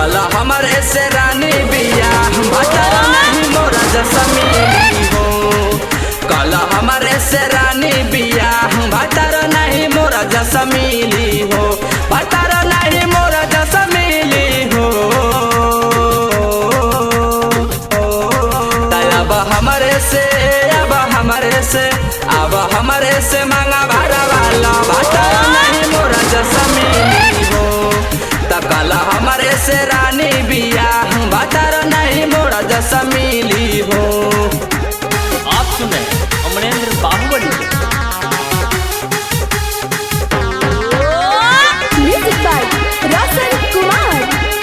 काला हमारे से रानी बिया भतर नहीं मोरा जसमीली हो काला हमारे से रानी बिया भतर नहीं मोरा जसमीली हो भतर नहीं मोरा जसमीली हो अब हमारे से अब हमारे से अब हमारे से मांगा भाड़ा वाला भतर नहीं मोरा जसमीली हो तकला हमारे से रानी बिया भतर नहीं मोरा जसमीली हो आप सुन रहे हैं अमरेंद्र बाहुबली को। Music by Roshan Kumar.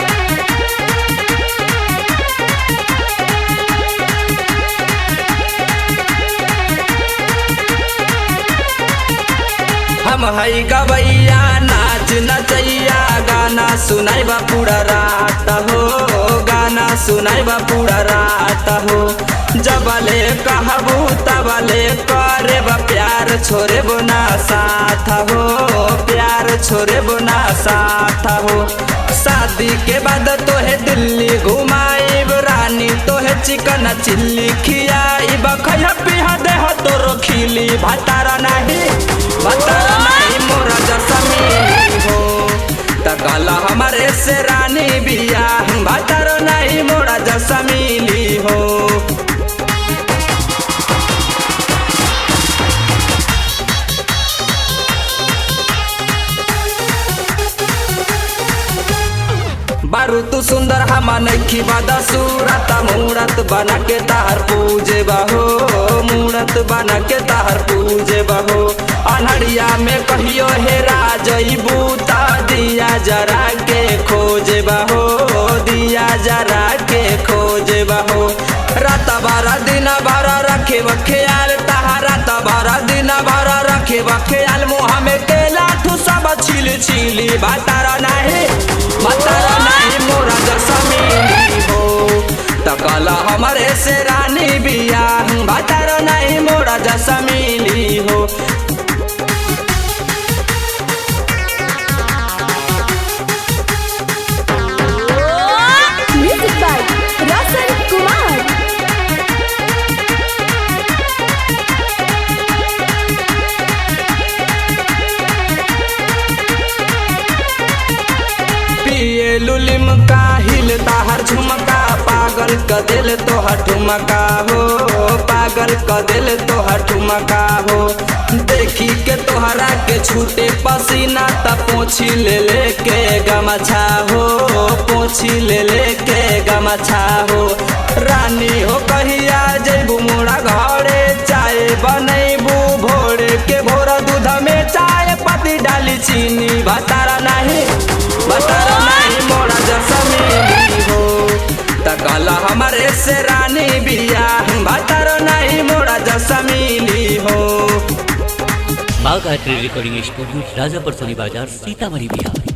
हम हई गवैया नाच नचैया गाना सुनाइबा पूरा रात हो गाना सुनाइबा पूरा रात हो जबले कहबू तबले करे बा प्यार छोरे बुना साथ हो प्यार छोरे बुना साथ हो शादी के बाद तोहे दिल्ली घुमाइब रानी तोहे चिकन चिल्ली खियाइब खैया पिहा देह तोरो खिली भतारा नहीं भतारा नहीं मोरा जसमीली हो तकला हमारे से रानी बिया भतारा नहीं मोरा जसमीली हो बारू तू सुंदर हम नखी बादा सूरत मूरत बना के तार पूजे बहो मूरत बना के तार पूजे बहो अनहरिया में कहियो हे राजई बूता दिया जरा के खोजे बहो दिया जरा के खोजे बहो रात बारा दिन बारा रखे ख्याल तहा रात बारा दिन बारा रखे ख्याल मुँह में केला ठू सब छिल छिली बातारा नहीं बातारा नहीं मोरा जसमीली हो तकला हमारे से रानी बिया बातारा नहीं मोरा जसमीली हो Music by Roshan Kumar. पिए लुलिम का हिल ताहर झुमका पागल क दिल तोहर ठुमका हो पागल क दिल तोहर ठुमका हो देखी के तोहरा के छूटे पसीना त पोछी ले ले के गमछा हो पोछी ले ले के गमछा हो रानी हो कहिया जैबू मोरा घरे चाय बनैबू भोर के भोर दूध में चाय पत्ती डाली चीनी भतारा नहीं भतारा नहीं मोरा जसमीली हो तकला हमारे से रानी बिया भतारा नहीं मोरा जसमीली हो माँ गायत्री रिकॉर्डिंग स्टूडियो राजापुर सोनी बाजार सीतामढ़ी बिहार